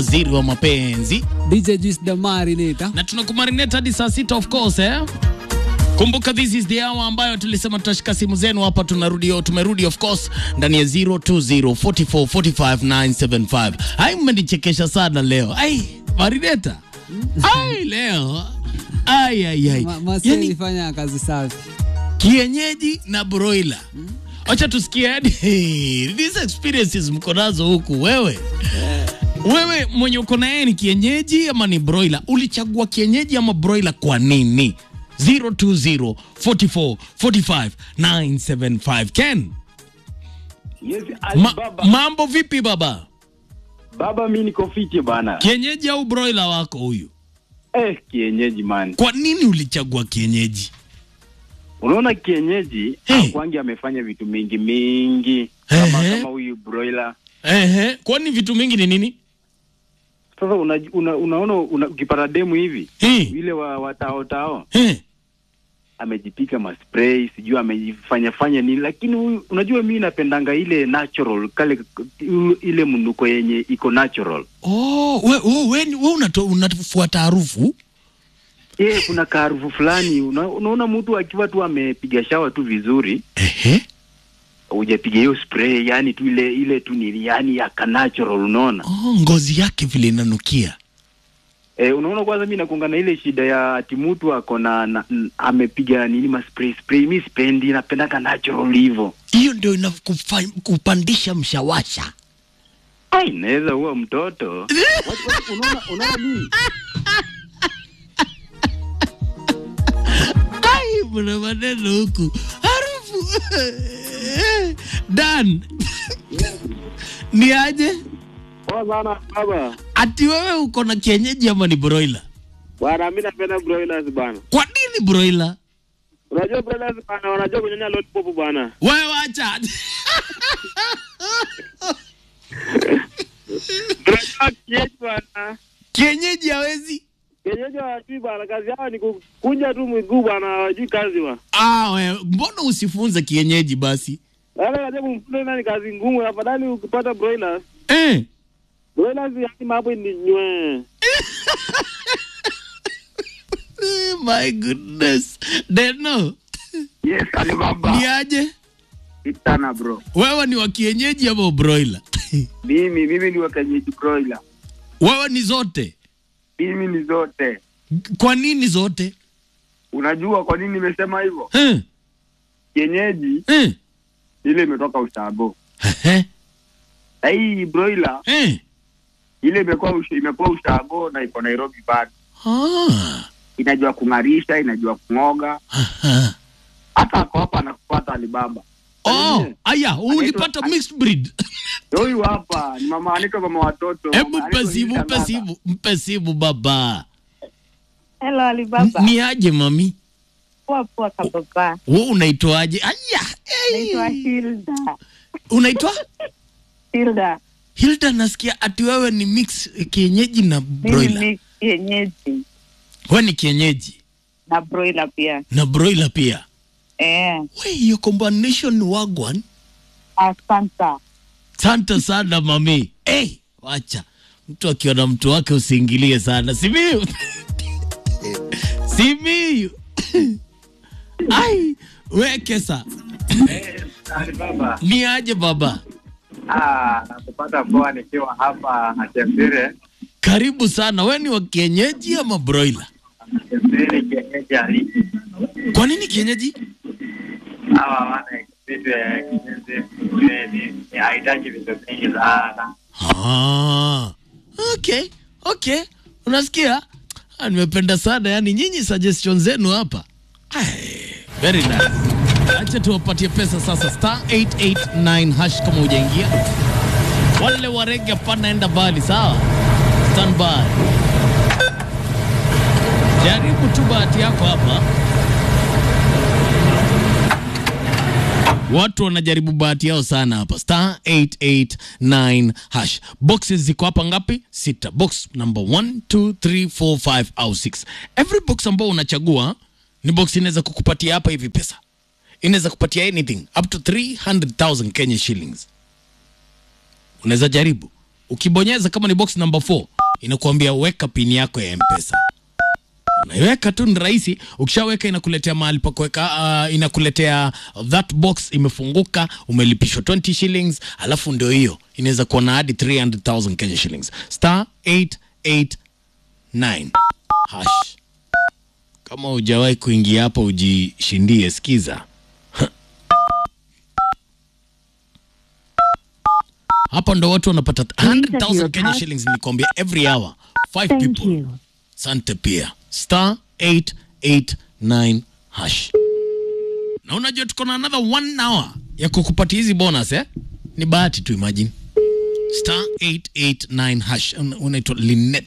waziri wa mapenzi DJ Juice the Marinator. na tunakumarinate hadi saa sita of course eh? Kumbuka this is the hour ambayo tulisema tutashika simu zenu hapa, tunarudi tumerudi of course ndani ya 020 44 45 975. Ai, mmenichekesha sana leo. Ai, Marineta. Ai, leo. Ai ai ai. Ma- Masi Yani, alifanya kazi safi. kienyeji na broiler. Acha tusikie hadi these experiences mko nazo huku wewe. Wewe mwenye uko na yeye ni kienyeji ama ni broiler? Ulichagua kienyeji ama broiler kwa nini? 020 44 45 975. Ken, Yes, Ali ma, baba. mambo vipi baba? Baba mi niko fiti bana. Kienyeji au broiler wako huyu? Eh, kienyeji man. Kwa nini ulichagua kienyeji? Unaona kienyeji Hey. akwangi amefanya vitu mingi mingi kama Ehe. kama huyu broiler. Ehe, kwani vitu mingi ni nini? Sasa una, una, unaona una, ukipata demu hivi Eh, yule wa, wa tao tao eh. amejipika maspray sijui amejifanya fanya nini, lakini huyu unajua mi napendanga ile natural kale ile mnuko yenye iko natural. Oh, we, we, we, we unato, unafuata harufu? Eh, kuna kaarufu fulani una, unaona mtu akiwa tu amepiga shawa tu vizuri Ehe. hujapiga hiyo spray yani tu ile ile tu ni yani ya ka natural unaona Oh, ngozi yake vile inanukia. e, unaona kwanza mi nakunga na ile shida ya ati mtu ako na, na n- amepiga nini ma spray spray mi spendi napendaka natural hivyo Hiyo ndio inakupandisha mshawasha. ai naweza huwa mtoto Watu- watu- unaona unaona mimi Ai, mna maneno huku. Harufu. Dan. Ni aje? Poa sana baba. Ati wewe uko na kienyeji ama ni broiler? Bwana mimi napenda broilers bana. Kwa nini broiler? Unajua broilers bana wanajua kunyonya lollipop bana. Wewe wacha. Broilers kienyeji bana. Kienyeji hawezi. Kienyeji hawajui bana, kazi yao ni kukunja tu miguu bana, hawajui kazi wa. Ah, wewe mbona usifunze kienyeji basi? Wale unajua kumfunza nani kazi ngumu, afadhali ukipata broilers. Eh. Broilers yani mambo ni nywe. Eh, My goodness. Deno, yes alibaba ni aje? sana bro Wewe ni wa kienyeji ama broiler? mimi mimi ni wakanyeji broiler Wewe ni zote. mimi ni zote Kwa nini zote? unajua kwa nini nimesema hivyo Eh. kienyeji Eh. ile imetoka ushago Eh. na hii broiler Eh. ile imekuwa ush, imekuwa ushago na iko Nairobi bado Ah. inajua kung'arisha inajua kung'oga Aha. hata ako hapa anakupata Alibaba Oh, aya, ulipata mixed breed. huyu hapa ni mama anaitwa mama watoto Hebu Mama mpe anaitwa simu, Hilda mpe Ng'ata. simu, mpe simu baba. Hello Alibaba. Ni aje mami? Poa poa kababa. Wewe unaitwaje? Aya. Naitwa Hey. Hilda. Unaitwa? Hilda. Hilda, nasikia ati wewe ni mix kienyeji na Mimi broiler. ni kienyeji Wewe ni kienyeji na broiler pia. na broiler pia. Eh, We, hiyo combination ni wagwan. asante. Asante sana mami. Hey, wacha mtu akiona mtu wake usiingilie sana. Simiyu, Simiyu. Ai, wekesa Alibaba ni aje baba? ah nakupata poa nikiwa hapa Achembire Karibu sana. We ni wa kienyeji ama broiler? Achembire kienyeji halisi Kwa nini kienyeji? hawa wana kitu ya kienyeji ni haitaki vitu vingi sana Ah, okay, okay. Unasikia? Ah, nimependa sana yani nyinyi suggestion zenu hapa. Ai, very nice. Acha tuwapatie pesa sasa star 889 hash kama hujaingia. Wale wa rege panaenda mbali sawa? Stand by. Jaribu tu bahati yako hapa. Watu wanajaribu bahati yao sana hapa. Star 889 hash. Boxes ziko hapa ngapi? Sita. Box number 1, 2, 3, 4, 5 au 6. Every box ambao unachagua ni box inaweza kukupatia hapa hivi pesa. Inaweza kupatia anything up to 300,000 Kenya shillings. Unaweza jaribu. ukibonyeza kama ni box number 4 inakuambia weka pin yako ya mpesa unaiweka tu ni rahisi ukishaweka inakuletea mahali pa kuweka uh, inakuletea that box imefunguka umelipishwa 20 shillings alafu ndio hiyo inaweza kuwa na hadi 300000 kenya shillings star 889 hash kama hujawahi kuingia hapo ujishindie sikiza hapa ndo watu wanapata 100000 kenya shillings nilikwambia every hour five people sante pia star 889 hash na unajua tuko na another one hour ya kukupatia hizi bonus eh? ni bahati tu imagine star 889 hash Un- unaitwa linet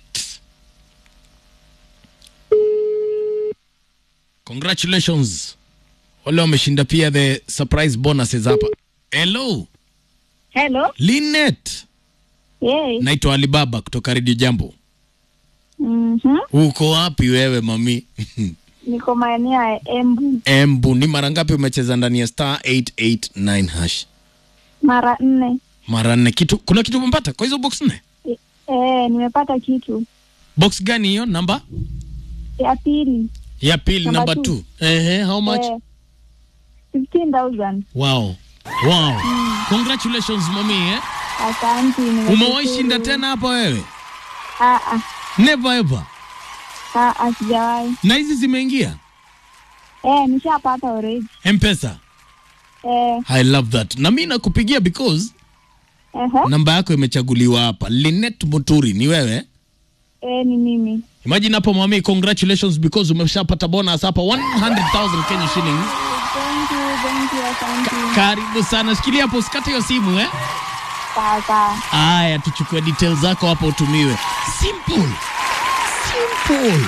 congratulations wale wameshinda pia the surprise bonuses hapa hello Hello. linet Yes. naitwa alibaba kutoka redio jambo Mhm. uko wapi wewe mami Niko maeneo ya Embu embu ni mara ngapi umecheza ndani ya star 889 hash mara nne. mara nne kitu kuna kitu umepata kwa hizo box nne E, eh, nimepata kitu box gani hiyo namba ya pili. ya pili Number namba two. 2 ehe how much Eh, 15,000. wow wow congratulations mami eh Asante. nimeshukuru. umewahi shinda tena hapa wewe Ah ah. never ever Ah ah, sijawahi. na hizi zimeingia Eh, nishapata already. mpesa Eh, i love that na mi nakupigia because ehe. namba yako imechaguliwa hapa linet muturi ni wewe Eh, ni mimi. imagine hapo mami congratulations because umeshapata bonus hapa 100000 kenya shillings Thank you, thank you, asante. karibu sana shikilia hapo usikate hiyo simu eh Sawa sawa. haya tuchukue details zako hapo utumiwe simple simple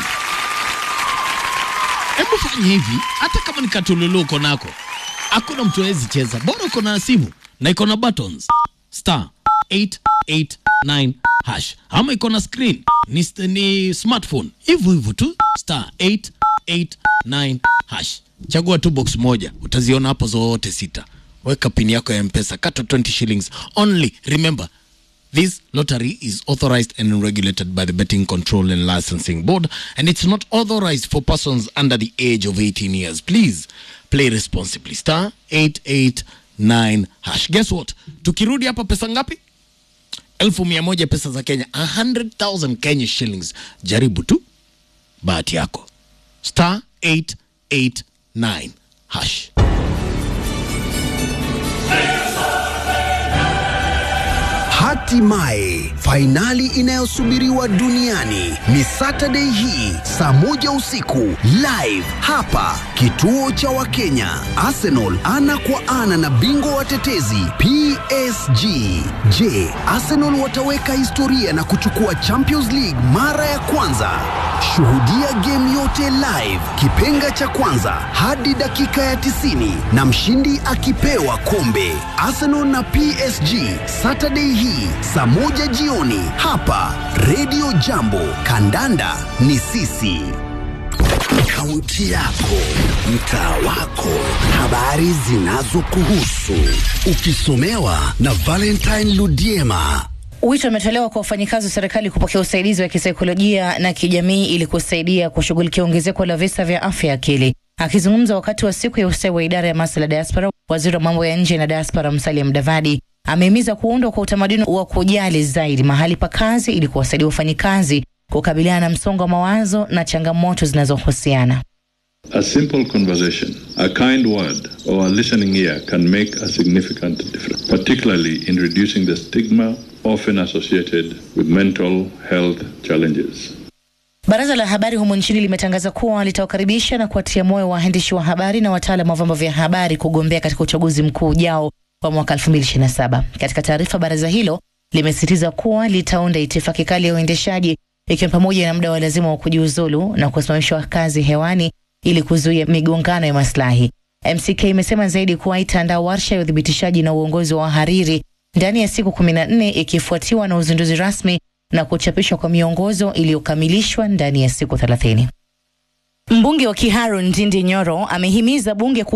hebu fanya hivi hata kama ni katululu uko nako hakuna mtu awezi cheza bora uko na simu na iko na buttons star 889 hash ama iko na screen ni, ni smartphone hivyo hivyo tu star 889 hash chagua tu box moja utaziona hapo zote sita weka pin yako ya mpesa kata 20 shillings only remember This lottery is authorized and regulated by the Betting Control and Licensing Board, and it's not authorized for persons under the age of 18 years. Please play responsibly. Star 889 hash. Guess what? Tukirudi hapa pesa ngapi? elfu mia moja pesa za Kenya, 100,000 Kenya shillings. Jaribu tu bahati yako. Star 889 hash. Hatimaye fainali inayosubiriwa duniani ni Saturday hii saa moja usiku live hapa kituo cha Wakenya. Arsenal ana kwa ana na bingwa watetezi PSG. Je, Arsenal wataweka historia na kuchukua Champions League mara ya kwanza? Shuhudia game yote live, kipenga cha kwanza hadi dakika ya 90 na mshindi akipewa kombe. Arsenal na PSG Saturday hii saa moja jioni hapa Radio Jambo. Kandanda ni sisi. Kaunti yako, mtaa wako, habari zinazokuhusu, ukisomewa na Valentine Ludiema. Wito umetolewa kwa wafanyikazi wa serikali kupokea usaidizi wa kisaikolojia na kijamii ili kusaidia kushughulikia ongezeko la visa vya afya ya akili. Akizungumza wakati wa siku ya ustawi wa idara ya masuala ya diaspora, waziri wa mambo ya nje na diaspora Musalia Mudavadi amehimiza kuundwa kwa utamaduni wa kujali zaidi mahali pa kazi ili kuwasaidia wafanyikazi kukabiliana na msongo wa mawazo na changamoto zinazohusiana. A simple conversation, a kind word, or a listening ear can make a significant difference, particularly in reducing the stigma often associated with mental health challenges. Baraza la habari humu nchini limetangaza kuwa litawakaribisha na kuwatia moyo waandishi wa habari na wataalam wa vyombo vya habari kugombea katika uchaguzi mkuu ujao wa mwaka 2027. Katika taarifa, baraza hilo limesisitiza kuwa litaunda itifaki kali ya uendeshaji ikiwa pamoja na muda wa lazima wa kujiuzulu na kusimamishwa kazi hewani ili kuzuia migongano ya maslahi. MCK imesema zaidi kuwa itaandaa warsha ya uthibitishaji na uongozi wa wahariri ndani ya siku 14 ikifuatiwa na uzinduzi rasmi na kuchapishwa kwa miongozo iliyokamilishwa ndani ya siku 30. Mbunge wa Kiharu Ndindi Nyoro amehimiza bunge